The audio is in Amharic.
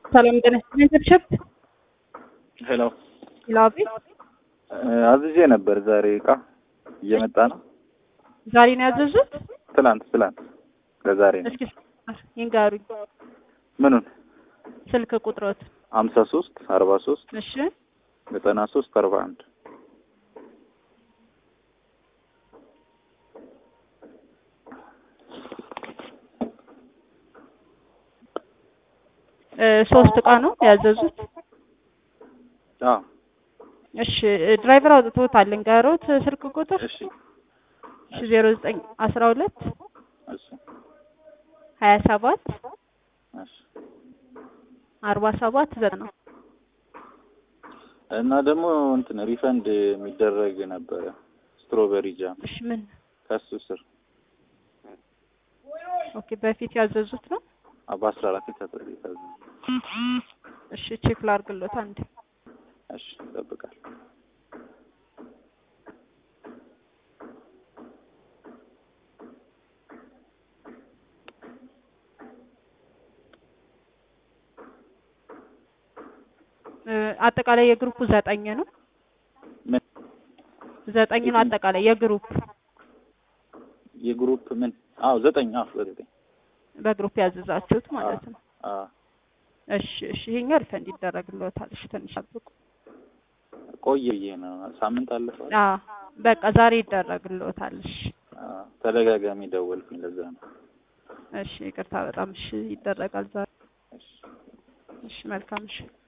ሰላም ጤና ይስጥልኝ። ተብሸት ሄሎ ላቢ አዝዤ ነበር ዛሬ እቃ እየመጣ ነው። ዛሬ ነው ያዘዙት? ትላንት ትላንት ለዛሬ ነው። እስኪ ይንገሩኝ ምኑን? ስልክ ቁጥሮት። ሀምሳ ሶስት አርባ ሶስት እሺ ዘጠና ሶስት አርባ አንድ እ ሶስት እቃ ነው ያዘዙት? አዎ እሺ ድራይቨር አውጥቶታል። ልንገሮት ስልክ ቁጥር እሺ እሺ ዜሮ ዘጠኝ አስራ ሁለት እሺ ሀያ ሰባት እሺ አርባ ሰባት ዘጠና እና ደግሞ እንትን ሪፈንድ የሚደረግ ነበረ ስትሮበሪ ጃም እሺ ምን ከሱ ስር ኦኬ በፊት ያዘዙት ነው? በአስራ አራት የታዘዘ የታዘዘ እሺ ቼክ ላድርግሎት አንዴ እሺ ይጠብቃል። እ አጠቃላይ የግሩፑ ዘጠኝ ነው። ምን ዘጠኝ ነው አጠቃላይ የግሩፕ የግሩፕ ምን? አዎ ዘጠኝ አዎ ዘጠኝ በግሩፕ ያዘዛችሁት ማለት ነው። አዎ እሺ እሺ ይሄኛው ሪፈንድ ይደረግልዎታል። እሺ ትንሽ ጠብቁ። ቆየ ብዬ ነው ሳምንት አለፈው። አዎ በቃ ዛሬ ይደረግልዎታል። እሺ አዎ ተደጋጋሚ ደወልኩኝ ለዛ ነው። እሺ ይቅርታ በጣም እሺ ይደረጋል ዛሬ። እሺ እሺ መልካም እሺ